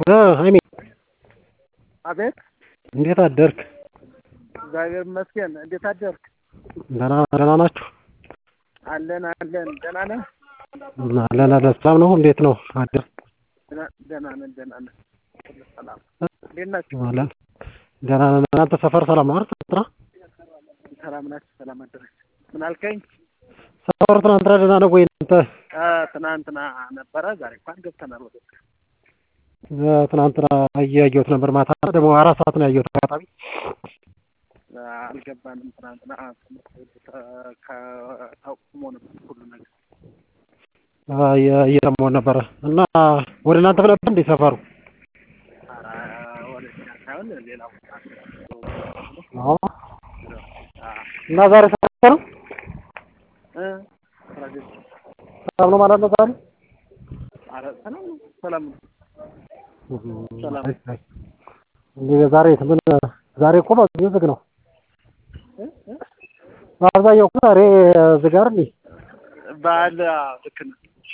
ሀይሜ አቤት እንዴት አደርክ? እግዚአብሔር ይመስገን። እንዴት አደርክ? ደህና ደህና ናችሁ? አለን አለን። ደህና ነህ? አለን አለን። ሰላም ነው? እንዴት ነው አደር? ደህና- ደህና ነን ደህና ነን። ሁሉ ሰላም። እንዴት ናችሁ? አለን ደህና ነን። እናንተ ሰፈር ሰላም ነው አይደል? ትናንትና ሰላም ናችሁ? ሰላም አደረች። ምን አልከኝ? ሰፈሩ ትናንትና ደህና ነው ወይ? እናንተ አ፣ ትናንትና ነበረ። ዛሬ እንኳን ገብተናል ወደ ውስጥ። እ፣ ትናንትና እያየሁት ነበር። ማታ ደግሞ አራት ሰዓት ነው ያየሁት አጋጣሚ። አ፣ አልገባንም። ትናንትና ትምህርት ቤቱ ተ- ከ- ታቁሞ ነበር ሁሉ ነገር። አ፣ እየ- እየሰማሁት ነበረ እና ወደ እናንተ ነበር እንዴ ሰፈሩ? ኧረ፣ ወደ እኛ ሳይሆን ሌላ ቦታ አዎ። አ፣ እና ዛሬ ሰላም ነው? እ፣ ስራ ገብቼ ሰላም ነው ማለት ነው ዛሬ? ኧረ፣ ሰላም ነው ሰላም ነው። ሰላም። አይ፣ አይ። እንዴ ዛሬ ምን ዛሬ እኮ በአብዛኛው ዝግ ነው። እ፣ እ፣ በአብዛኛው እኮ ዛሬ ዝግ አይደል? እንዴ? በዓል አዎ፣ ልክ ነህ።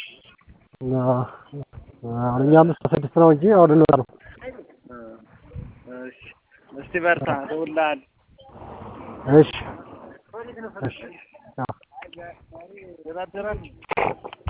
አሁን እኛ አምስት ስድስት ነው እንጂ አሁን እንወጣ ነው። እ፣ እሺ፣ እስቲ በርታ፣ እደውልልሃለሁ። እሺ እሺ። አዎ። ደህና አደራችሁ?